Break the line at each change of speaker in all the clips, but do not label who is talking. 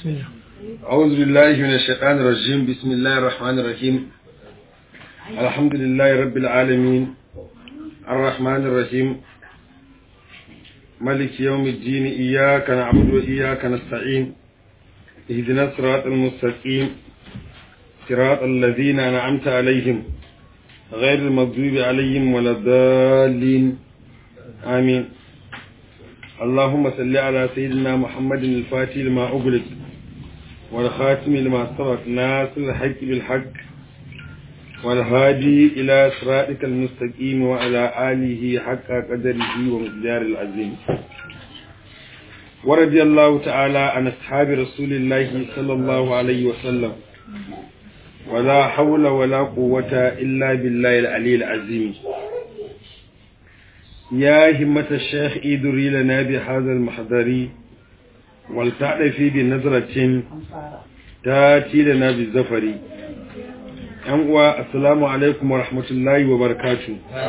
أعوذ بالله من الشيطان الرجيم بسم الله الرحمن الرحيم الحمد لله رب العالمين الرحمن الرحيم ملك يوم الدين إياك نعبد وإياك نستعين اهدنا الصراط المستقيم صراط الذين أنعمت عليهم غير المغضوب عليهم ولا الضالين آمين اللهم صل على سيدنا محمد الفاتح لما أغلق والخاتم لما سبق ناصر الحق بالحق والهادي إلى صراطك المستقيم وعلى آله حق قدره ومقدار العظيم ورضي الله تعالى عن أصحاب رسول الله صلى الله عليه وسلم ولا حول ولا قوة إلا بالله العلي العظيم يا همة الشيخ إيدري لنا بهذا المحضر ولتعرفي بنظرة تاتي لنا بالزفر uwa assalamu alaikum wa rahmatullahi wa barakatu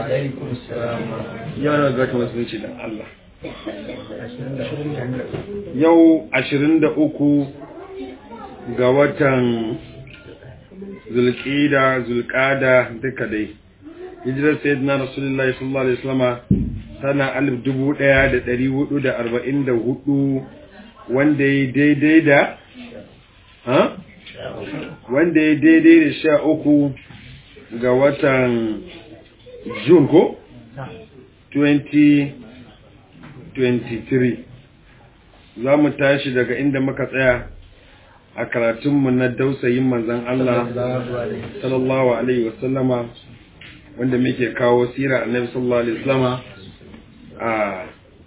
yana ga ta musulunci dan Allah yau 23 ga watan zulqida zulqada duka dai hijirar sayyidina rasulullahi sallallahu alaihi wasallam sana 1444 wanda ya daidai da ha wanda ya daidai da sha uku ga watan Jun ko? 2023 za mu tashi daga inda muka tsaya a karatunmu na dausayin manzan Allah sallallahu Alaihi wasallama wanda muke kawo sira annabi sallallahu Alaihi wasallama a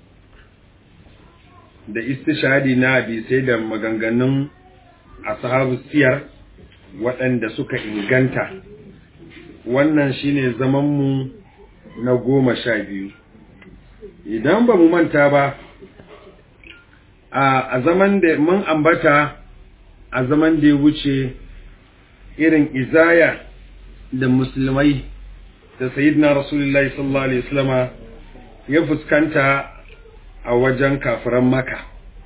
da istishadi na hadisai da maganganun ashabu siyar waɗanda suka inganta wannan shine zamanmu na goma sha biyu idan ba mu manta ba a zaman da mun ambata a zaman da ya wuce irin izaya da musulmai da sayidina rasulullahi sallallahu alaihi wasallama ya fuskanta a wajen kafiran maka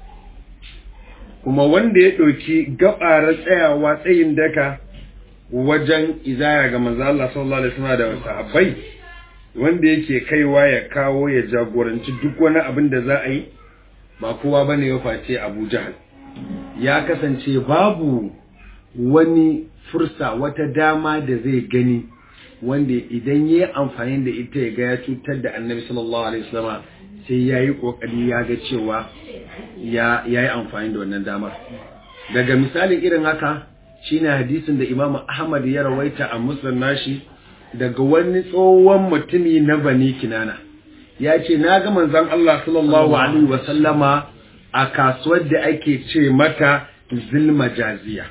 kuma wanda ya ɗauki gaɓara tsayawa tsayin daka wajen izaya ga manzo Allah sallallahu alaihi wasallam da sahabbai wanda yake kaiwa ya kawo ya jagoranci duk wani abin da za a yi ba kowa bane ya face Abu Jahal ya kasance babu wani fursa wata dama da zai gani wanda idan ya yi amfani da ita ya ga ya cutar da annabi sallallahu alaihi wasallam sai ya yi ƙoƙari ya ga cewa ya yi amfani da wannan damar daga misalin irin haka shine hadisin da imamu ahmad ya rawaita a musulun nashi daga wani tsohon mutumi na bani kinana ya ce na ga manzan Allah sallallahu alaihi wasallama a kasuwar da ake ce mata zilmajaziya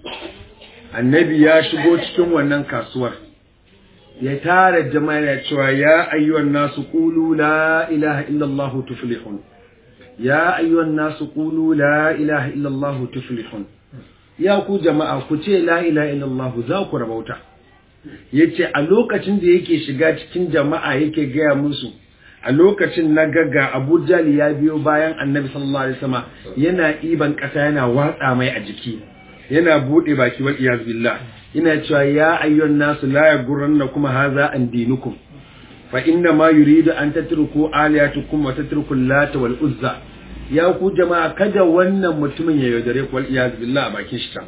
annabi ya shigo cikin wannan kasuwar ya tara jama'a ya cewa ya ayyuhan nasu qulu la ilaha illallah tuflihun ya ayyuhan nasu qulu la ilaha illallah tuflihun ya ku jama'a ku ce la ilaha illallah za ku rabauta yace a lokacin da yake shiga cikin jama'a yake gaya musu a lokacin na gaga Abu Jali ya biyo bayan Annabi sallallahu alaihi wasallam yana iban kasa yana watsa mai a jiki yana bude baki wal iyaz billah ina cewa ya ayyuhan nasu la yaghurrannakum hadha an dinukum fa inna ma yuridu an tatruku aliyatukum wa tatruku lata wal uzza ya ku jama'a kada wannan mutumin ya yaudare ku wal iyaz billah a bakin shi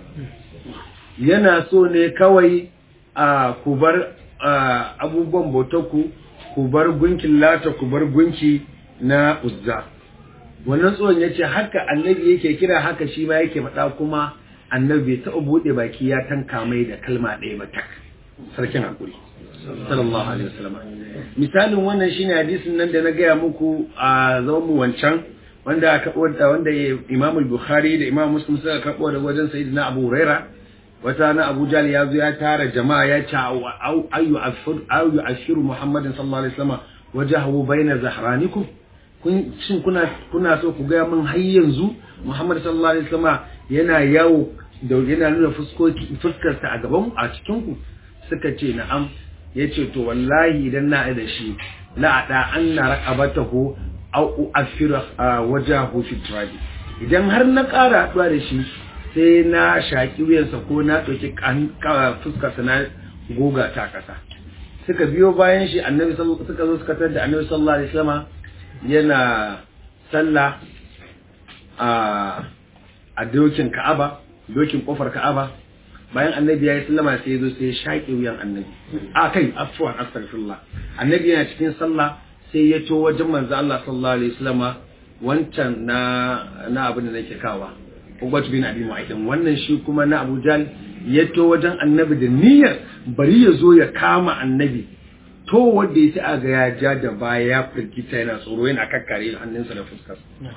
yana so ne kawai a ku bar abubuwan bautarku ku bar gunkin lata ku bar gunki na uzza wannan tsohon ya ce haka annabi yake kira haka shi ma yake faɗa kuma annabi bai taɓa buɗe baki ya tanka mai da kalma ɗaya ba tak sarkin hakuri sallallahu alaihi wasallam misalin wannan shine hadisin nan da na gaya muku a zaman mu wancan wanda aka wanda Imam Bukhari da Imam Muslim suka karbo da wajen Sayyidina Abu Huraira wata na Abu Jahl ya zo ya tara jama'a ya ce ayu ashur ayu ashiru Muhammadin sallallahu alaihi wasallam wajahu baina zahranikum kun shin kuna kuna so ku ga min har yanzu Muhammad sallallahu alaihi wasallam yana yawo da yana nuna fuskoki fuskarsa a gaban a cikin ku suka ce na'am yace to wallahi idan na da shi la ada anna raqabatahu aw u'affiru wajahu fi turabi idan har na ƙara haɗuwa da shi sai na shaki wuyansa ko na ɗauki fuskarsa na goga ta ƙasa suka biyo bayan shi annabi suka zo suka tar da annabi sallallahu alaihi wasallam yana sallah a a dokin Ka'aba dokin kofar Ka'aba bayan annabi ya yi sallama sai ya zo sai ya shaƙe wuyan annabi a kai afwan astaghfirullah annabi yana cikin sallah sai ya to wajen manzo Allah sallallahu alaihi wasallama wancan na na abin da nake kawa Ubat bin Abi Mu'ayyid wannan shi kuma na Abu Jahl ya to wajen annabi da niyyar bari ya zo ya kama annabi to wanda ya ci aga ya ja da baya ya firgita yana tsoro yana kakkare hannunsa da fuskar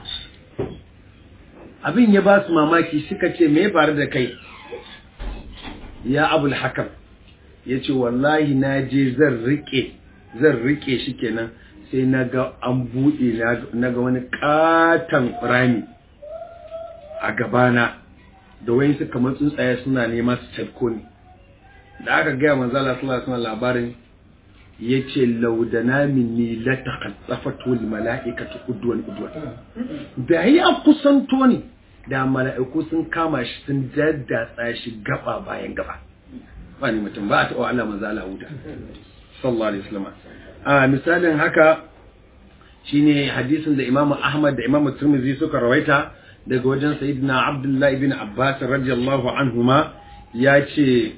abin ya ba su mamaki suka ce me ya faru da kai ya abul hakam ya ce wallahi na je zan rike zan rike shi kenan sai na ga an buɗe na ga wani katon rami a gabana da wani suka matsun tsaye suna nema su tafko ni da aka gaya manzala sallallahu alaihi labarin ya ce laudana minni la taqaffatu wal mala'ikatu udwan udwan da ya kusanto ni da mala'iku sun kama shi sun daddatsa shi gaba bayan gaba ba ni mutum ba a taɓa Allah manzo Allah huta sallallahu alaihi wasallam a misalin haka shine hadisin da Imam Ahmad da Imam Tirmidhi suka rawaita daga wajen Sayyidina Abdullah ibn Abbas radiyallahu anhuma ya ce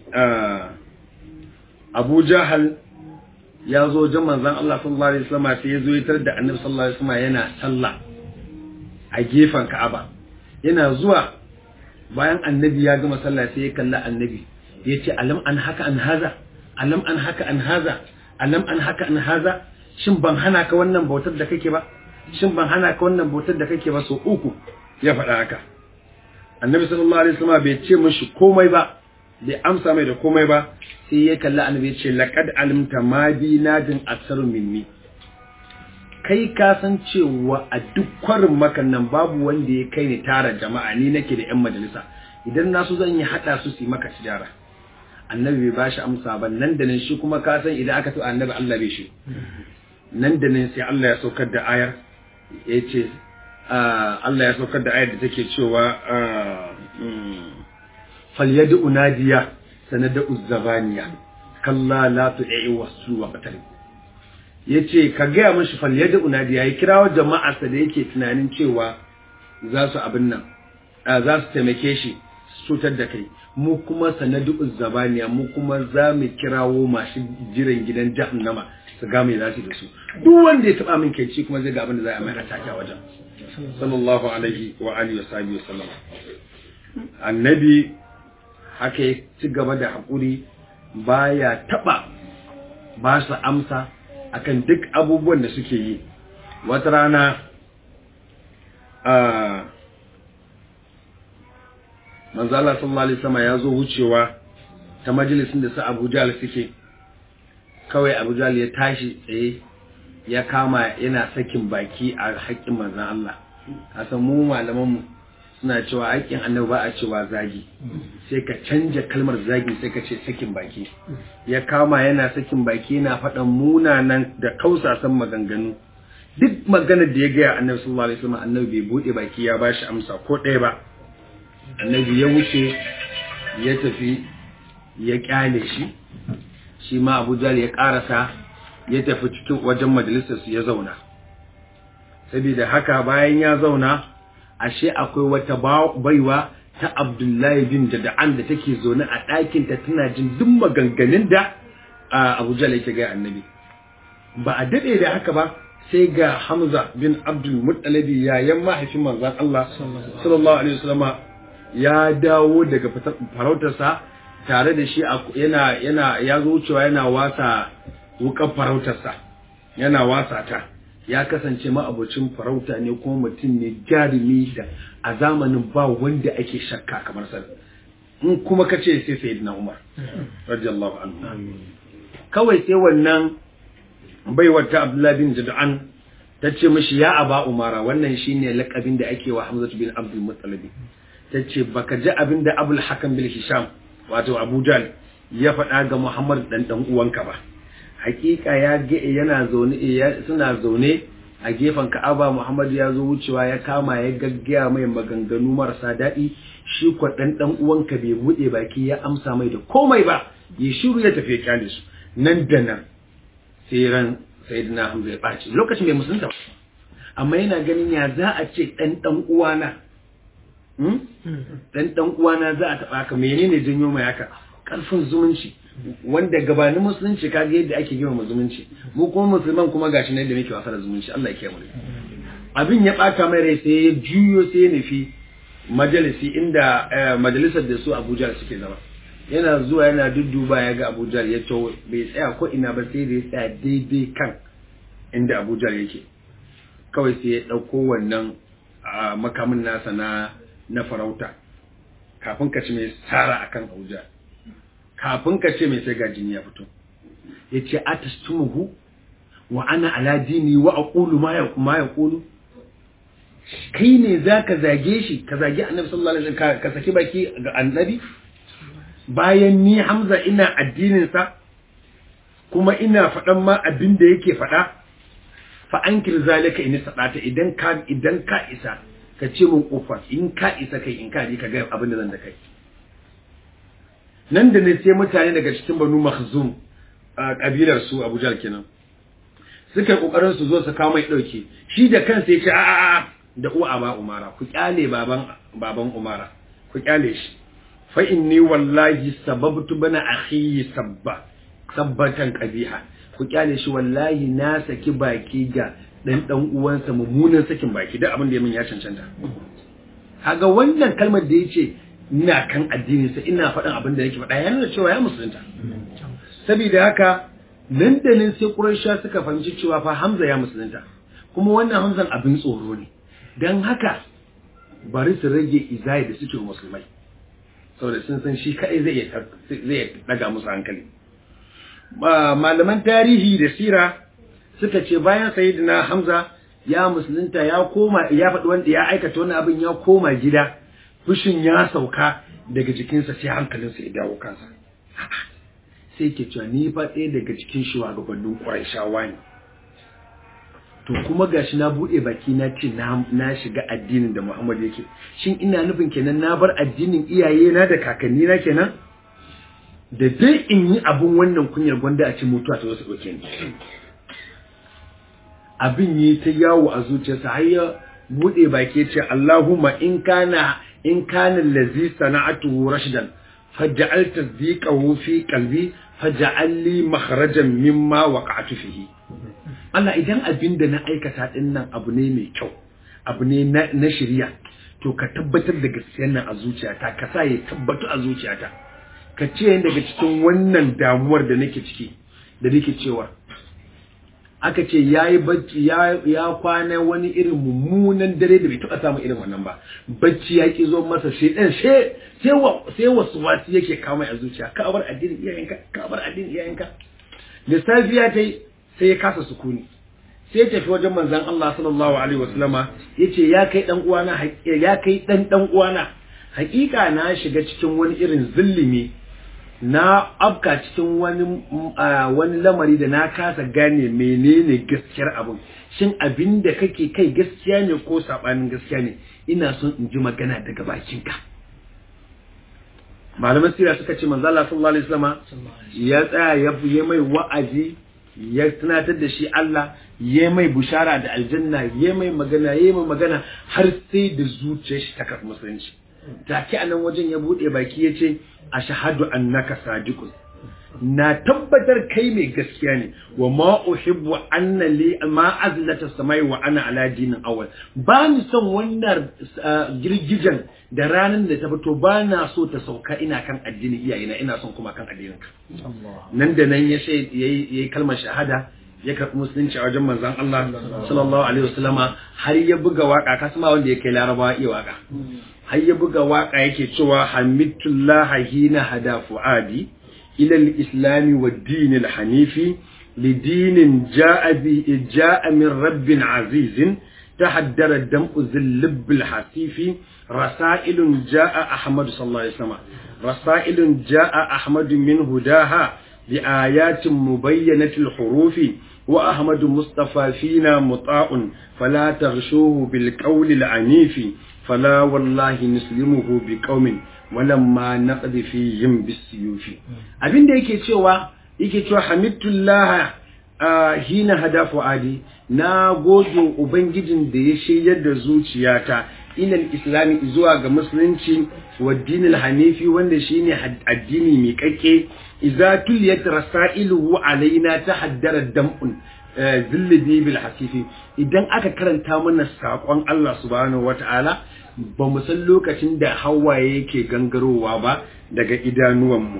Abu Jahal ya zo wajen manzon Allah sallallahu alaihi wasallam sai ya zo ya tar da Annabi sallallahu alaihi wasallam yana sallah a gefen Ka'aba yana zuwa bayan annabi ya gama sallah sai ya kalla annabi ya ce alam an haka an haza alam an haka an haza alam an haka an haza shin ban hana ka wannan bautar da kake ba shin ban hana ka wannan bautar da kake ba so uku ya faɗa haka annabi sallallahu alaihi wasallam bai ce mishi komai ba bai amsa mai da komai ba sai ya kalla annabi ya ce laqad alimta ma bi nadin aksaru minni kai ka san cewa a duk kwarin makan nan babu wanda ya kai ni tara jama'a ni nake da yan majalisa idan na so zan yi hada su su yi maka tijara annabi bai bashi amsa ba nan da nan shi kuma ka san idan aka so annabi Allah bai shi nan da nan sai Allah ya saukar da ayar ya ce Allah ya saukar da ayar da take cewa falyadu unadiya sanada uzzabaniya kalla la tu'i wasu wa qatal yace ka gaya mashi falyadu unadiya ya kirawo jama'arsa da yake tunanin cewa za su abin nan za su taimake shi cutar da kai mu kuma sanadu uzzabaniya mu kuma za mu kirawo masu jiran gidan jahannama su ga mai zasu da su duk wanda ya taba min kai ci kuma zai ga abin da za a mai atake a wajen sallallahu alaihi wa alihi wa sahbihi wasallam annabi haka ya ci gaba da hakuri baya taba ba su amsa akan duk abubuwan da suke yi wata rana a manzala sallallahu alaihi wasallam ya zo wucewa ta majalisin da su Abu Jahl suke kawai Abu Jahl ya tashi tsaye ya kama yana sakin baki a haƙƙin manzon Allah kasan mu malaman mu suna cewa haƙƙin annabi ba a cewa zagi sai ka canja kalmar zagi sai ka ce sakin baki ya kama yana sakin baki yana faɗan munanan da kausasan maganganu duk maganar da ya gaya annabi sallallahu alaihi wasallam annabi bai bude baki ya bashi amsa ko ɗaya ba annabi ya wuce ya tafi ya kyale shi shi ma abu jali ya karasa ya tafi cikin wajen majalisarsu ya zauna saboda haka bayan ya zauna ashe akwai wata baiwa ta abdullahi bin jada'an da take zaune a ɗakinta tana jin duk maganganun da abu jali yake gaya annabi ba a daɗe da haka ba sai ga hamza bin abdul muttalabi yayan mahaifin manzon Allah sallallahu alaihi wasallam ya dawo daga farautarsa tare da shi yana yana ya zo cewa yana wasa wukan farautarsa yana wasa ta ya kasance ma'abocin farauta ne kuma mutum ne jarumi da a zamanin ba wanda ake shakka kamar sa in kuma ka ce sai sayyidina Umar radiyallahu anhu kawai sai wannan baiwar ta Abdullah bin Jad'an ta ce mishi ya aba Umara wannan shine lakabin da ake wa Hamza bin Abdul Muttalib ta ce baka ji abin da abul hakan bil hisham wato abu jal ya faɗa ga muhammad dan dan uwanka ba hakika ya ga yana zaune suna zaune a gefen ka'aba muhammad ya zo wucewa ya kama ya gaggaya mai maganganu marasa daɗi shi kwa dan dan uwanka bai bude baki ya amsa mai da komai ba ya shiru ya tafi ya kyale su nan da nan sai ran sayyidina Hamza ya baci lokacin bai musulunta ba amma yana ganin ya za a ce dan dan uwana hmm? dan dan uwana za a taba ka menene janyo mai haka karfin zumunci wanda gabanin musulunci kaga yadda ake girmama zumunci mu kuma musulman kuma gashi nan da muke wasa da zumunci Allah ya kiyaye mu abin ya bata mai rai sai ya juyo sai ya nufi majalisi inda eh, majalisar da su Abuja suke zama yana zuwa yana dudduba ya ga Abuja ya to bai tsaya ko ina ba sai da ya tsaya daidai kan inda Abuja yake kawai sai ya dauko wannan ah, makamin nasa na na farauta kafin ka ci mai tsara akan Abuja kafin ka ce mai sai ga jini ya fito ya ce atastumuhu wa ana ala dini wa aqulu ma ya ma yaqulu kai ne zaka zage shi ka zage annabi sallallahu alaihi wasallam ka saki baki ga annabi bayan ni Hamza ina addinin sa kuma ina faɗan ma abin da yake faɗa fa ankir zalika in sadata idan ka idan ka isa ka ce mun kofa in ka isa kai in ka ji ka ga abin da zan da kai nan da ne sai mutane daga cikin banu makhzum a kabilar su Abuja kenan suka yi kokarin su zo su kawo mai dauke shi da kansa ya ce a a a da uwa ba umara ku kyale baban baban umara ku kyale shi fa inni wallahi sababtu bana akhi sabba sabbatan qabiha ku kyale shi wallahi na saki baki ga dan dan uwansa mummunan sakin baki da abin da ya min ya cancanta kaga wannan kalmar da yace ina kan addininsa ina faɗin abin da yake faɗa ya nuna cewa ya musulunta saboda haka nan da nan sai Quraysha suka fahimci cewa fa Hamza ya musulunta kuma wannan Hamzan abin tsoro ne dan haka bari su rage izai da suke musulmai saboda sun san shi kai zai zai daga musu hankali malaman tarihi da sira suka ce bayan sayyidina Hamza ya musulunta ya koma ya faɗi wanda ya aikata wani abin ya koma gida fushin ya sauka daga jikinsa sai hankalinsa ya dawo kansa sai ke cewa ni fa ɗaya daga cikin shugabannin ƙwarishawa ne to kuma gashi na buɗe baki na ce na shiga addinin da Muhammad yake shin ina nufin kenan na bar addinin iyaye na da kakanni na kenan da dai in yi abun wannan kunyar gwanda a ce mutuwa ta wasu ɗauke ni abin yi ta yawo a zuciyarsa har ya buɗe baki ce Allahumma in kana in kana allazi sana'atuhu rashdan faj'al tasdiqahu fi qalbi faj'al li makhrajan mimma waqa'tu fihi Allah idan abin da na aikata din nan abu ne mai kyau abu ne na shari'a to ka tabbatar da gaskiyar nan a zuciyata ka sa ya tabbatu a zuciyata ka ce daga cikin wannan damuwar da nake ciki da nake cewa aka ce ya yi bacci ya kwana wani irin mummunan dare da bai taɓa samun irin wannan ba bacci ya ki zo masa sai ɗan sai wasu wasu yake kawo mai a zuciya ka bar addinin iyayenka ka bar addinin iyayenka da safiya ta yi sai ya kasa sukuni sai ya tafi wajen manzon Allah sallallahu alaihi wasallama yace ya kai dan uwana ya kai dan dan uwana hakika na shiga cikin wani irin zillimi na afka cikin wani wani lamari da na kasa gane menene gaskiyar abin shin abin da kake kai gaskiya ne ko sabanin gaskiya ne ina son in ji magana daga bakinka malaman sira suka ce manzo Allah sallallahu alaihi wasallam ya tsaya ya yi mai wa'azi ya tunatar da shi Allah ya mai bushara da aljanna ya mai magana ya mai magana har sai da zuciyar shi ta karɓi musulunci take a nan wajen ya buɗe baki ya ce a shahadu annaka sadiqun na tabbatar kai mai gaskiya ne wa ma uhibbu anna li ma azlata samai wa ana ala dinin awal ba ni son wannan girgijan da ranar da ta fito ba na so ta sauka ina kan addinin iyayena ina son kuma kan addinin ka nan da nan ya sai yayi kalmar shahada ya karɓi musulunci a wajen manzon Allah sallallahu alaihi wasallama har ya buga waka kasma wanda ya kai larabawa iya waka har ya buga waka yake cewa hamidullah hina hada fuadi ila al-islam wa ad-din al-hanifi lidin ja'a bi ja'a min rabbin azizin تحدر الدمء ذي اللب الحسيف رسائل جاء أحمد صلى الله عليه وسلم رسائل جاء أحمد من هداها بآيات مبينة الحروف وأحمد مصطفى فينا مطاع فلا تغشوه بالقول العنيف fala wallahi nuslimuhu bi qaumin walamma naqdi fihim bisuyufi abinda yake cewa yake cewa hamidullah hina hada fuadi na gode ubangijin da ya shiryar da zuciyata ilal islami zuwa ga musulunci wa dinil hanifi wanda shine addini mai kake idza tuliyat rasailuhu alaina tahaddara dam'un zillibi bil hasifi idan aka karanta mana sakon Allah subhanahu wataala ba mu san lokacin da hawaye yake gangarowa ba daga idanuwanmu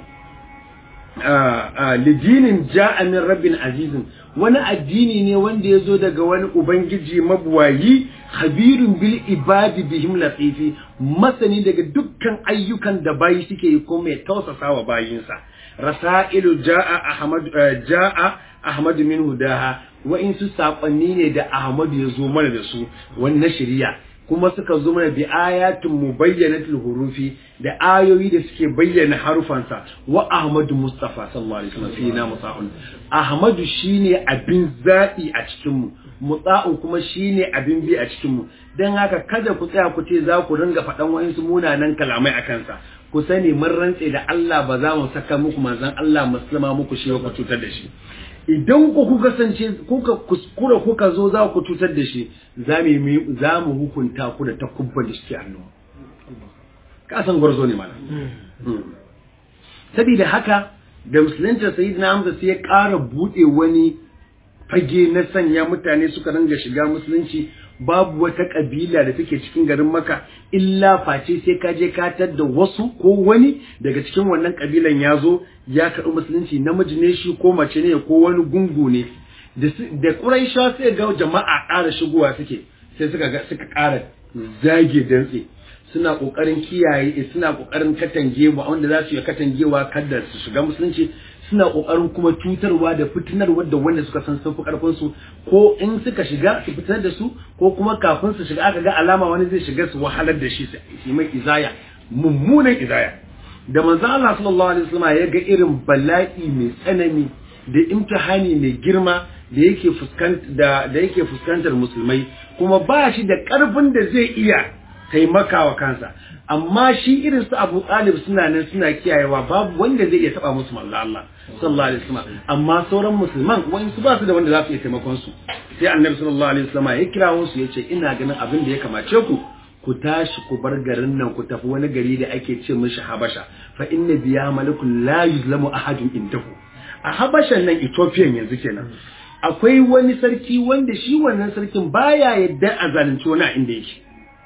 lidinin ja'a min rabbin azizin wani addini ne wanda ya zo daga wani ubangiji mabuwayi habirun bil ibadi bihim latifi masani daga dukkan ayyukan da bayi suke yi ko mai tausasa wa bayinsa rasailu ja'a ahmad ja'a ahmad min hudaha wa in su sakonni ne da ahmad ya zo mana da su wannan shari'a kuma suka zo mana bi ayatin mubayyanatul hurufi da ayoyi da suke bayyana harufansa wa Ahmadu Mustafa sallallahu alaihi wasallam fina musa'un Ahmadu shine abin zaɓi a cikin mu mutsa'un kuma shine abin bi a cikin mu dan haka kada ku tsaya ku ce za ku ringa faɗan wayansu munanan kalamai a kansa ku sani mun rantse da Allah ba za mu saka muku manzon Allah musulma muku shi ku cutar da shi idan ku kuka kasance kuka kuskura kuka zo za ku cutar da shi za mu hukunta ku da takubban da suke hannu kasan gwarzo ne mana saboda haka da musulunta sayyidina hamza sai ya ƙara buɗe wani fage na sanya mutane suka ringa shiga musulunci babu wata ƙabila da take cikin garin maka illa face sai ka je ka da wasu ko wani daga cikin wannan ƙabilan ya zo ya karɓi musulunci namiji ne shi ko mace ne ko wani gungu ne da ƙuraisha sai ga jama'a ƙara shigowa suke sai suka ga suka ƙara zage dantse suna ƙoƙarin kiyaye suna ƙoƙarin katangewa wanda za su yi katangewa kada su shiga musulunci suna ƙoƙarin kuma cutarwa da fitinarwa da wanda suka san sun fi ƙarfin su ko in suka shiga su fitar da su ko kuma kafin su shiga aka ga alama wani zai shiga su wahalar da shi su mai izaya mummunan izaya da manzon Allah sallallahu alaihi wasallam ya ga irin bala'i mai tsanani da imtihani mai girma da yake fuskantar da da yake fuskantar musulmai kuma ba shi da ƙarfin da zai iya taimakawa kansa amma shi irin su Abu Talib suna nan suna kiyayewa babu wanda zai iya taba musu manzo Allah sallallahu alaihi wasallam amma sauran musulman wani su ba su da wanda za su iya taimakon su sai Annabi sallallahu alaihi wasallam ya kirawo su yace ina ganin abin da ya kamace ku ku tashi ku bar garin nan ku tafi wani gari da ake ce mishi Habasha fa inna biya malakun la yuzlamu ahadun indahu a Habashan nan Ethiopian yanzu kenan akwai wani sarki wanda shi wannan sarkin baya yadda a zalunci wani a inda yake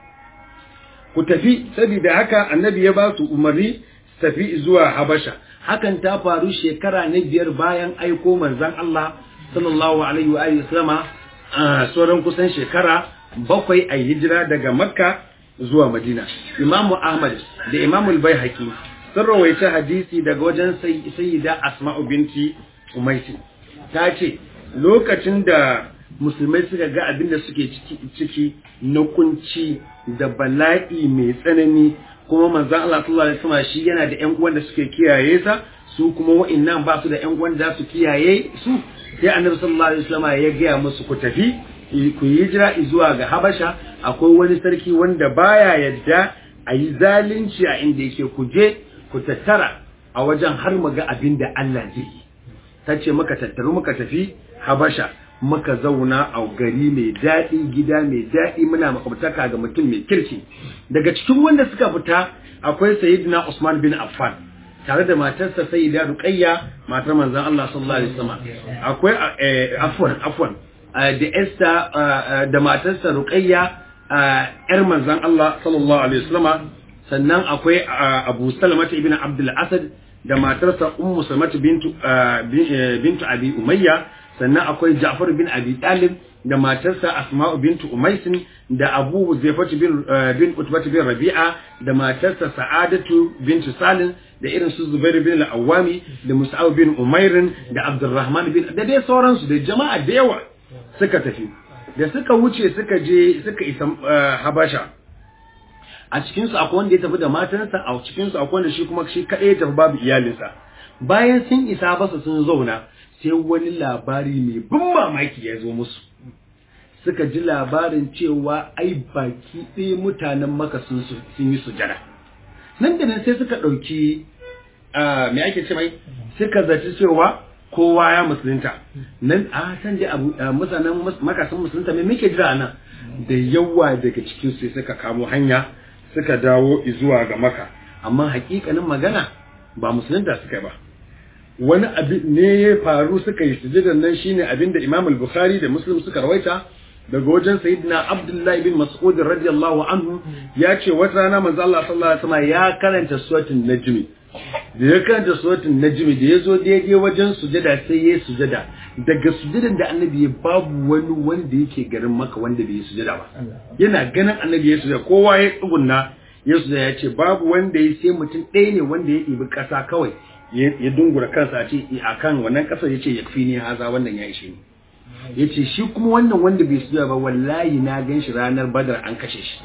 ku tafi saboda haka annabi ya ba su umarni tafi zuwa habasha hakan ta faru shekara na biyar bayan aiko manzon Allah sallallahu alaihi wa alihi wasallama sauran kusan shekara bakwai a hijira daga makka zuwa madina imamu ahmad da imamu al-baihaqi sun rawaita hadisi daga wajen sayyida asma'u binti umaisi ta ce lokacin da musulmai suka ga abin da suke ciki na kunci da bala'i mai tsanani kuma manzon Allah sallallahu alaihi wasallam shi yana da ƴan uwan da suke kiyaye sa su kuma wa'annan ba su da ƴan uwan da su kiyaye su sai annabi sallallahu alaihi wasallam ya gaya musu ku tafi ku yi hijira zuwa ga Habasha akwai wani sarki wanda baya yadda a yi zalunci a inda yake ku je ku tattara a wajen har mu ga abin da Allah zai yi ta ce muka tattaru muka tafi Habasha muka zauna a gari mai daɗi gida mai daɗi muna makwabtaka ga mutum mai kirki daga cikin wanda suka fita akwai sayyidina Usman bin Affan tare da matarsa sayyida Ruqayya matar manzon Allah sallallahu alaihi wasallam akwai afwan afwan da Esther da matarsa Ruqayya yar manzon Allah sallallahu alaihi wasallam sannan akwai Abu Salama ibn Abdul Asad da matarsa Ummu Salmatu bintu bintu Abi Umayya sannan akwai Ja'far bin Abi Talib da matarsa Asma'u bintu Umaisin da Abu Zaifatu bin bin Utbah bin Rabi'a da matarsa Sa'adatu bintu Salim da irin su Zubair bin Al-Awwami da Mus'ab bin Umairin da Abdurrahman bin da dai sauransu da jama'a da yawa suka tafi da suka wuce suka je suka isa Habasha a cikin su akwai wanda ya tafi da matarsa a cikin su akwai wanda shi kuma shi kadai ya tafi babu iyalinsa bayan sun isa basa sun zauna sai wani labari mai ban mamaki ya zo musu
suka ji labarin cewa ai baki ɗaya mutanen maka sun yi sujada nan da nan sai suka ɗauki me ake ce mai suka zaci cewa kowa ya musulunta nan a san dai abu mutanen maka sun musulunta me muke jira nan da yawa daga cikin su suka kamo hanya suka dawo zuwa ga maka amma hakikanin magana ba musulunta suka yi ba wani abin ne ya faru suka yi sujudan nan shine abin da Imam al-Bukhari da Muslim suka rawaita daga wajen Sayyidina Abdullah ibn Mas'ud radiyallahu anhu ya ce wata rana manzo Allah sallallahu alaihi wasallam ya karanta suratul Najm da ya karanta suratul Najm da ya zo daidai wajen sujada sai ya sujada daga sujadan da Annabi ya babu wani wanda yake garin maka wanda bai yi sujada ba yana ganin Annabi ya sujada kowa ya tsugunna ya sujada ya ce babu wanda ya sai mutum ɗaya ne wanda ya ɗibi ƙasa kawai ya dungura kansa a ce a kan wannan ƙasar ya ce ya fi ne haza wannan ya ishe ni ya ce shi kuma wannan wanda bai suya ba wallahi na gan shi ranar badar an kashe shi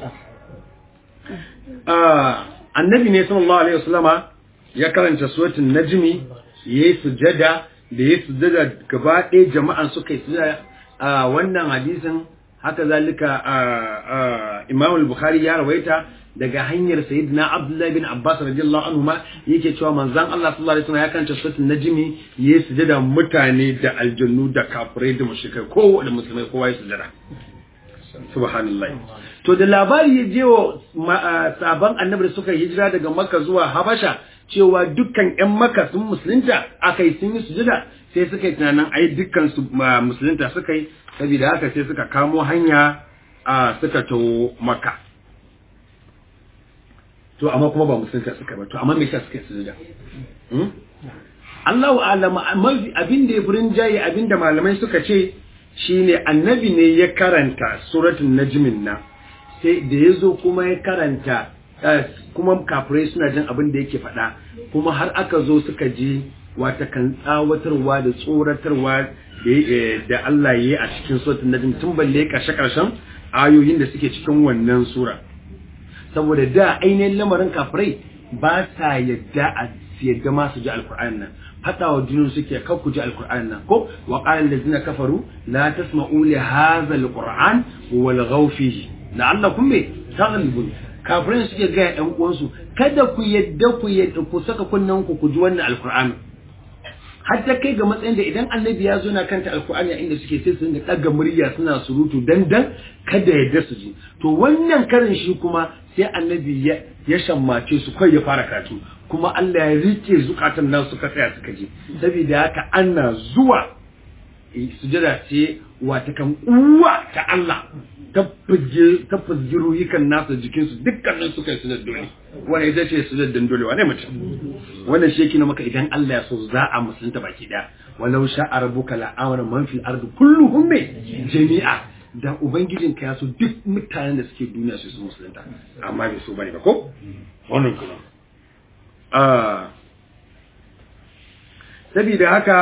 annabi ne sallallahu alaihi wasallama ya karanta suratul najmi yayi sujada da yayi sujada gaba ɗaya jama'an suka yi sujada a wannan hadisin haka zalika Imam al-Bukhari ya rawaita daga hanyar sayyidina Abdullah bin Abbas radiyallahu anhu ma yake cewa manzon Allah sallallahu alaihi wasallam ya karanta suratul najmi yayi sujada mutane da aljannu da kafirai da mushrikai kowa da musulmai kowa ya sujada subhanallah to da labari ya je wa sabon annabi da suka hijira daga Makka zuwa Habasha cewa dukkan ƴan Makka sun musulunta akai sun yi sujada sai suka yi tunanin ai dukkan su musulunta suka yi saboda haka sai suka kamo hanya a suka to Makka to amma kuma ba musulunta suka ba to amma me yasa suka sujuda Allahu a'lam abin da ya furin jayi abin da malamai suka ce shine annabi ne ya karanta suratul najmin na sai da yazo kuma ya karanta kuma kafirai suna jin abin da yake faɗa kuma har aka zo suka ji wata kan tsawatarwa da tsoratarwa da Allah ya yi a cikin suratul najm tun balle karshe karshen ayoyin da suke cikin wannan sura saboda da ainihin lamarin kafirai ba sa yadda a yadda ma su ji alkur'ani nan fada wa junun suke kan ku ji alkur'ani nan ko wa qala allazina kafaru la tasma'u li hadha alquran wal ghaw fihi la'allakum bi taghlibun kafirai suke ga yan uwansu kada ku yadda ku yadda ku saka kunnan ku ku ji wannan alkur'ani hatta kai ga matsayin da idan annabi ya zo na kanta alkur'ani a inda suke sai su dinga daga murya suna surutu dan dan kada yadda su ji to wannan karin shi kuma sai annabi ya ya shammace su kai ya fara karatu kuma Allah ya rike zukatan nan suka tsaya suka ji saboda haka ana zuwa sujada ce wata kan uwa ta Allah ta fige ta fige ruhikan nasu jikin su dukkanin suka yi sujada dole wanda ita ce sujada dole wane mutum wannan shi yake maka idan Allah ya so za a musulunta baki daya walau sha'a rabbuka la'amara man fil ardi kulluhum jami'a da ubangijin ka ya so duk mutanen da suke duniya su su musulunta amma bai so bane ba ko wannan kuma ah saboda haka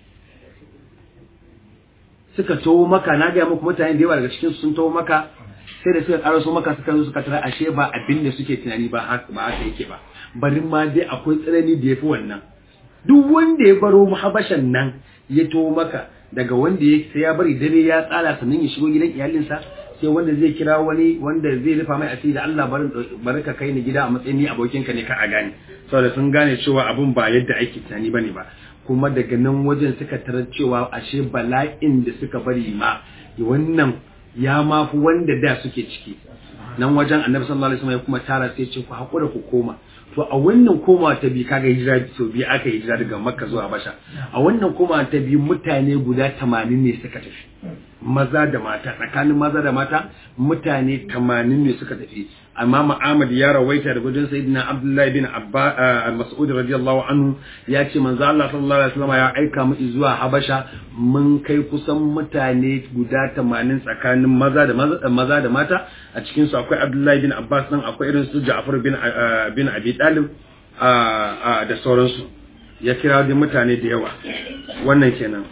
suka tawo maka na ga muku mutane da yawa daga cikin sun tawo maka sai da suka karaso maka suka zo suka tara ashe ba abin da suke tunani ba haka ba haka yake ba bari ma dai akwai tsanani da yafi wannan duk wanda ya baro muhabashan nan ya tawo maka daga wanda ya sai ya bari dare ya tsala sannan ya shigo gidan iyalinsa sai wanda zai kira wani wanda zai rufa mai asiri da Allah barin bari ka kai ni gida a matsayin ni abokinka ne ka a gane saboda sun gane cewa abun ba yadda ake tunani bane ba kuma daga nan wajen suka tarar cewa ashe bala'in da suka bari ma wannan ya mafi wanda da suke ciki nan wajen annabi sallallahu alaihi wasallam ya kuma tara sai ce ku hakura ku koma to a wannan koma ta bi kaga hijira sau biyu aka hijira daga makka zuwa basha a wannan koma ta bi mutane guda 80 ne suka tafi maza da mata tsakanin maza da mata mutane 80 ne suka tafi amma Ahmad ya rawaita da gudun sayyidina Abdullahi bin Abba Mas'ud radiyallahu anhu ya ce manzo Allah sallallahu alaihi wasallam ya aika mu zuwa Habasha mun kai kusan mutane guda 80 tsakanin maza da maza maza da mata a cikin su akwai Abdullahi bin Abbas nan akwai irin su Ja'far bin bin Abi Talib da sauransu ya kira da mutane da yawa wannan kenan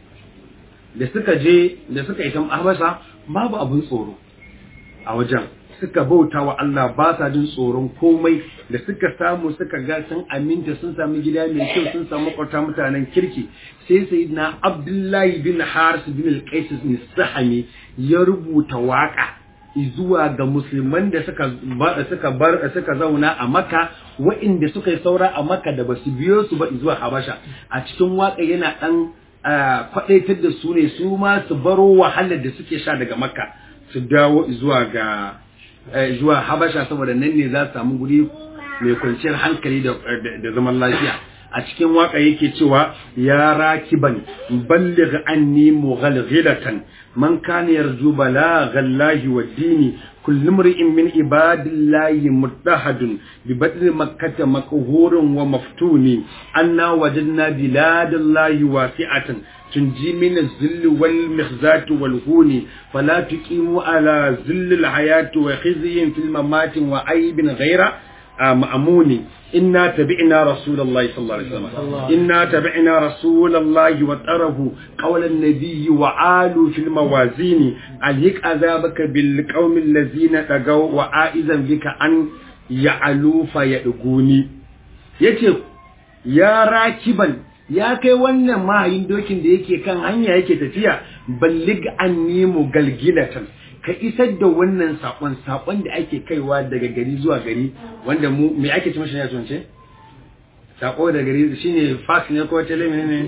da suka je da suka yi ta Habasha babu abun tsoro a wajen suka bauta wa Allah ba sa jin tsoron komai da suka samu suka ga sun aminta sun sami gida mai kyau sun samu kwata mutanen kirki sai sai na Abdullahi bin Haris bin al-Qais bin Sahami ya rubuta waka zuwa ga musulman da suka suka bar suka zauna a Makka waɗanda suka yi saura a Makka da basu biyo su ba zuwa Habasha a cikin waka yana dan kwadaitar da su ne su ma su baro wahalar da suke sha daga Makka su dawo zuwa ga zuwa Habasha saboda nan ne za su samu guri mai kwanciyar hankali da zaman lafiya a cikin waka yake cewa ya rakiban balligh anni mughalghilatan man kana yarju balaghallahi wad-dini kullu imri'in min ibadillahi muttahadun bi badri makkah maqhurun wa maftuni anna wajadna biladallahi wasi'atan تنجي من الذل والمخزات والهون فلا تقيموا على ذل الحياة وخزي في الممات وعيب غير مأمون إنا تبعنا رسول الله صلى الله عليه وسلم إنا تبعنا رسول الله وتره قول النبي وعالوا في الموازين عليك عذابك بالقوم الذين تقوا وعائزا بك أن يعلوا فيأغوني يتي يا راكبا ya kai wannan mahayin dokin da yake kan hanya yake tafiya ballig annimu galgilatan ka isar da wannan sakon sakon da ake kaiwa daga gari zuwa gari wanda mu me ake ci mashi ne tunce sako da gari shine fax ne ko telemi ne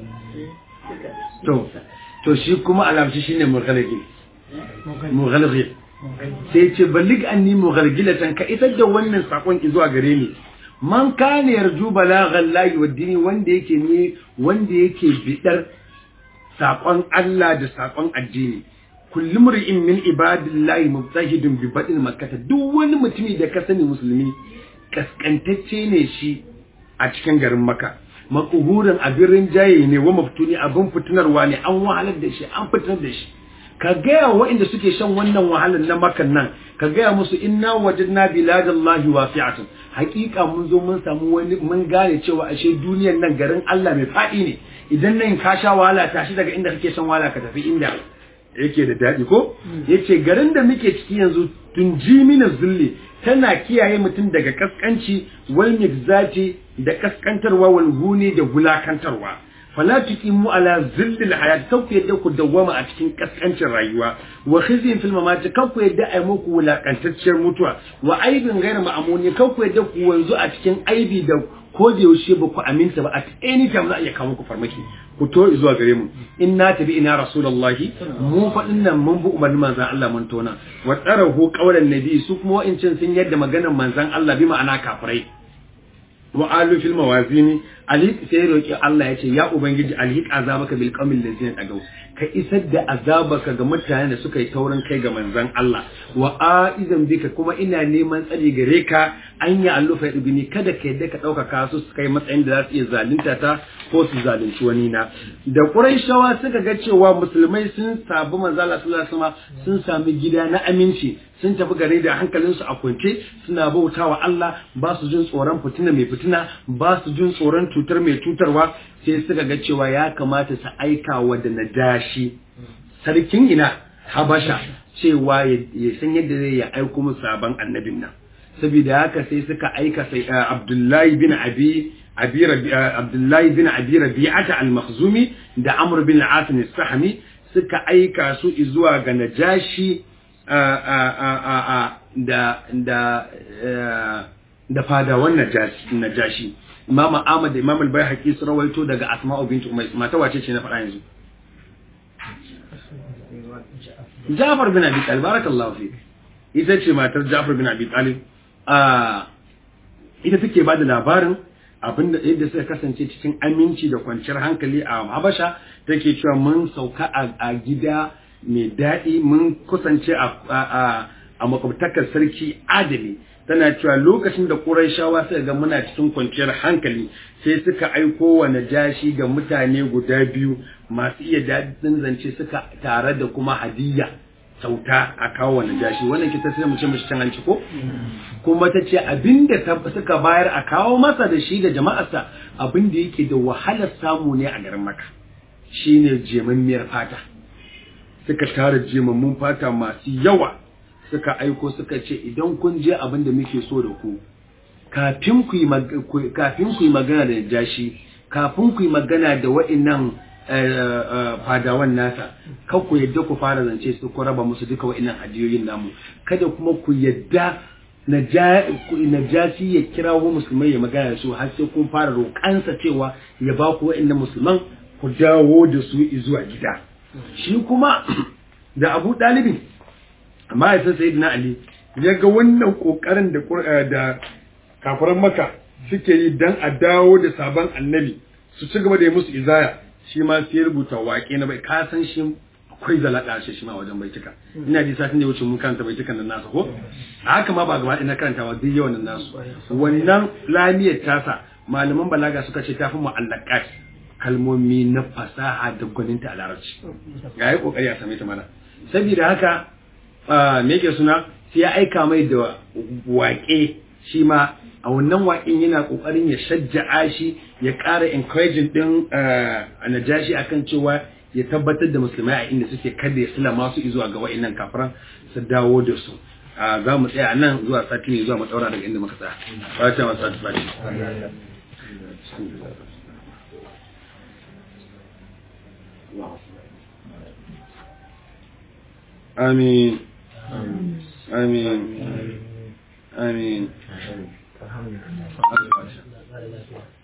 to to shi kuma alamci shine mughalgil mughalgil sai ce ballig anni mughalgilatan ka isar da wannan sakon zuwa gare ni man kana yarju balaghan lahi wa dini wanda yake ne wanda yake bidar sakon Allah da sakon addini kullu mur'in min ibadillahi mubtahidun bi badin makkah duk wani mutumi da ka sani musulmi kaskantacce ne shi a cikin garin makka makuhurin abin rinjaye ne wa maftuni abin fitinarwa ne an wahalar da shi an fitinar da shi ka gaya waɗanda suke shan wannan wahalar na makan nan ka gaya musu inna wajadna biladallahi wasi'atun hakika mun zo mun samu wani mun gane cewa ashe duniyar nan garin Allah mai faɗi ne idan nan ka sha wahala tashi daga inda kake shan wahala ka tafi inda yake da daɗi ko yace garin da muke ciki yanzu tun jimina zulli tana kiyaye mutum daga kaskanci wal migzati da kaskantarwa wal huni da gulakantarwa fala tuqimu ala zillil hayat kan ku yadda ku dawwama a cikin kaskancin rayuwa wa khizyun fil mamati kan ku yadda ai muku wulakantacciyar mutuwa wa aibin ghayr ma'amuni kan ku yadda ku wanzu a cikin aibi da ko da yaushe ba ku aminta ba at any time za a iya kawo muku farmaki ku to zuwa gare mu inna tabi ina rasulullahi mu faɗin nan mun bi umarnin manzon Allah mun tona wa tsarahu qawlan nabi su kuma wa'incin sun yadda maganar manzon Allah bi ma'ana kafirai wa alu fil mawazini ali sai roki Allah ya ce ya ubangiji alhiq azabaka bil qawmil ladzina tagaw ka isar da azabaka ga mutanen da suka yi taurin kai ga manzon Allah wa aizan bika kuma ina neman tsari gare ka an ya allufa ibni kada ka yadda ka dauka kasu su kai matsayin da za su iya zalunta ta ko su zalunci wani na da quraishawa suka ga cewa musulmai sun sabu manzon Allah sallallahu alaihi wasallam sun sami gida na aminci sun tafi gare da hankalinsu a kwance suna bautawa Allah ba su jin tsoron fitina mai fitina ba su jin tsoron cutar mai cutarwa sai suka ga cewa ya kamata su aika wa da najashi sarkin ina habasha cewa ya san yadda zai ya aiko musu sabon annabin nan saboda haka sai suka aika sai Abdullahi bin Abi Abi Abdullahi bin Abi Rabi'ata al-Makhzumi da Amr bin al-As al-Sahmi suka aika su zuwa ga najashi da da da fadawan najashi imam ahmad da imam al-bayhaqi su rawaito daga asma'u bint umays mata wace ce na faɗa yanzu Ja'far bin Abi Talib barakallahu fik ita ce matar Ja'far bin Abi Talib a ita take ba da labarin abinda yadda suka kasance cikin aminci da kwanciyar hankali a Habasha take cewa mun sauka a gida mai daɗi mun kusance a makwabtakar sarki adali tana cewa lokacin da ƙuraishawa suka ga muna cikin kwanciyar hankali sai suka aiko wa najashi ga mutane guda biyu masu iya daɗin zance suka tare da kuma hadiyya kyauta a kawo wa najashi wannan kita sai mu ce mishi can hanci ko kuma ta ce abinda suka bayar a kawo masa da shi da jama'arsa abinda yake da wahalar samu ne a garin maka shine jemammiyar fata suka tara jemammun fata masu yawa suka aiko suka ce idan kun je abin da muke so da ku kafin ku yi kafin ku yi magana da jashi kafin ku yi magana da wa'annan fadawan nasa kan ku yadda ku fara zance su ku raba musu duka wa'annan hadiyoyin namu kada kuma ku yadda najasi ya kirawo musulmai ya magana da su har sai kun fara roƙansa cewa ya ba ku wa'annan musulman ku dawo da su zuwa gida shi kuma da abu ɗalibin amma ya san sayyidina ali ya ga wannan ƙoƙarin da da kafiran maka suke yi dan a dawo da sabon annabi su ci gaba da yi musu izaya shi ma sai rubuta waƙe na bai ka san shi akwai zalaɗa shi shi ma wajen baitika ina ji satin da wuce mun karanta baitikan nan nasa ko a haka ma ba gaba ina karantawa duk yawan nan nasu wannan lamiyar tasa malaman balaga suka ce tafi mu'allaqat kalmomi na fasaha da gwaninta a larabci ga yi kokari a same ta mana saboda haka me yake suna sai ya aika mai da waƙe shi ma a wannan waƙin yana ƙoƙarin ya shajja'a shi ya ƙara encouraging ɗin a najashi akan cewa ya tabbatar da musulmai a inda suke kada ya sula masu zuwa ga wa'innan kafiran su dawo da su za mu tsaya nan zuwa sati ne zuwa mu daga inda muka tsaya fata masu sati fati آمين آمين آمين آمين